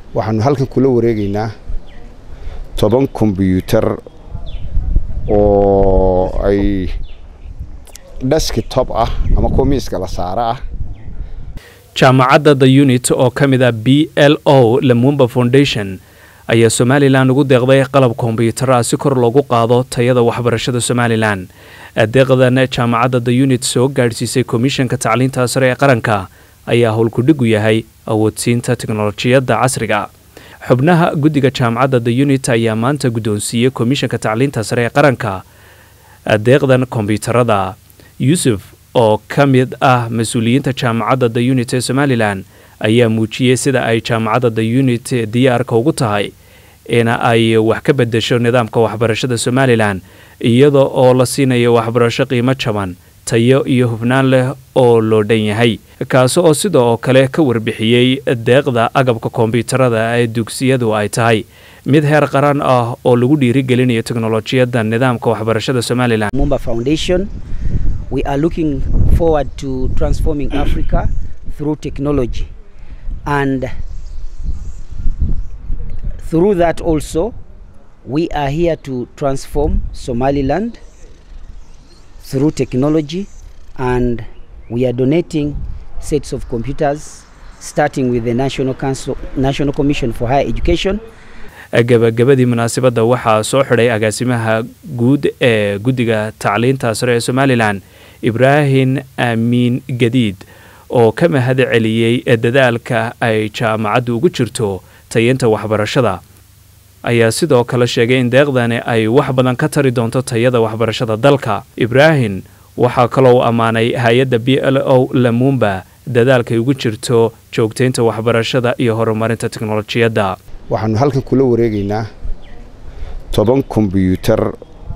waxaanu halkan kula wareegaynaa toban kombyuutar oo ay deskitop ah ama kuwa miiska la saaro ah jaamacadda the unit oo ka mid ah b l o lamumba foundation ayaa somalilan ugu deeqday qalab kombyutara si kor loogu qaado tayada waxbarashada somalilan deeqdan jaamacadda the unit soo gaadhsiisay komishanka tacliinta sare ee qaranka ayaa howlkudhigu yahay awoodsiinta teknolojiyadda casriga xubnaha guddiga jaamacadda the unit ayaa maanta guddoonsiiyey komishanka tacliinta sare ee qaranka deeqdan kombyutarada yuusuf oo ka mid ah mas-uuliyiinta jaamacadda the unit ee somalilan ayaa muujiyey sida ay jaamacadda the unit diyaarka ugu tahay in ay wax ka bedesho nidaamka waxbarashada somalilan iyada oo la siinayo waxbarasho qiimo jaban tayo iyo hufnaan leh oo loo dhan yahay kaasi oo sida oo kale ka warbixiyey deeqda agabka kombyutarada ee dugsiyadu ay tahay mid heer qaran ah oo lagu dhiirigelinayo teknolojiyadda nidaamka waxbarashada somalilan Mumba Foundation. We are looking forward to transforming Africa through technology. And through that also, we are here to transform Somaliland through technology and we are donating sets of computers starting with the National Council, National Commission for Higher Education gabagabadii munaasabadda waxaa soo xidhay agaasimaha guud ee guddiga tacliinta sare ee somalilan ibraahim aamiin gadiid oo ka mahad celiyey dadaalka ay jaamacaddu ugu jirto tayinta waxbarashada ayaa sidoo kale sheegay in deeqdani ay wax badan ka tari doonto tayada waxbarashada dalka ibraahim waxaa kaloo ammaanay hay-adda b l o lamumba dadaalkay ugu jirto joogtaynta waxbarashada iyo horumarinta teknolojiyadda waxaanu halkan kula wareegaynaa toban kombyuutar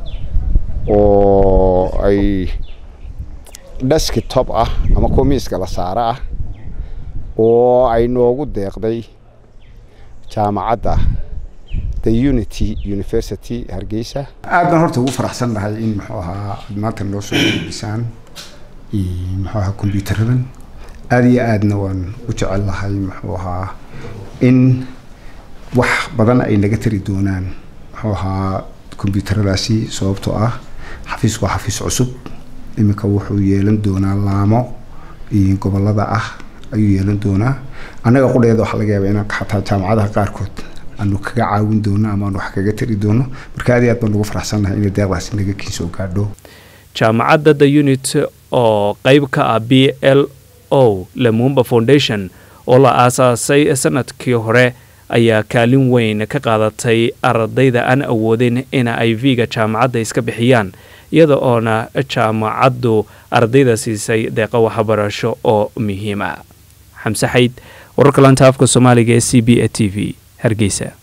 oo ay deskitop ah ama kuwa miiska la saaro ah oo ay noogu deeqday jaamacadda the unity university hargeysa aad baan horta ugu faraxsan nahay in muxuu ahaa aad maanta noo soo gudbisaan muxuu ahaa kombyutaradan aada iyo aadna waan u jecel lahay muxuu ahaa in wax badan ay naga tari doonaan muxuu ahaa kombyuutaradaasi sababtoo ah xafiisku waa xafiis cusub iminka wuxuu yeelan doonaa laamo gobolada ah ayuu yeelan doonaa annaga qudheeda waxaa laga yaabaa inaan xataa jaamacadaha qaarkood aanu kaga caawin doono ama aanu wax kaga tari doono marka aad iyo aad baan ugu faraxsannahay inay deeqdaasi naga kiisoo gaadho jaamacadda the unit oo qeyb ka ah b l o lamumba foundation oo la aasaasay sanadkii hore ayaa kaalin weyn ka qaadatay ardayda aan awoodin in ay v-ga jaamacadda iska bixiyaan iyada oona jaamacaddu ardayda siisay deeqa waxbarasho oo muhiima xamse xayd wararka laanta afka soomaaliga ee c b a t v hargeysa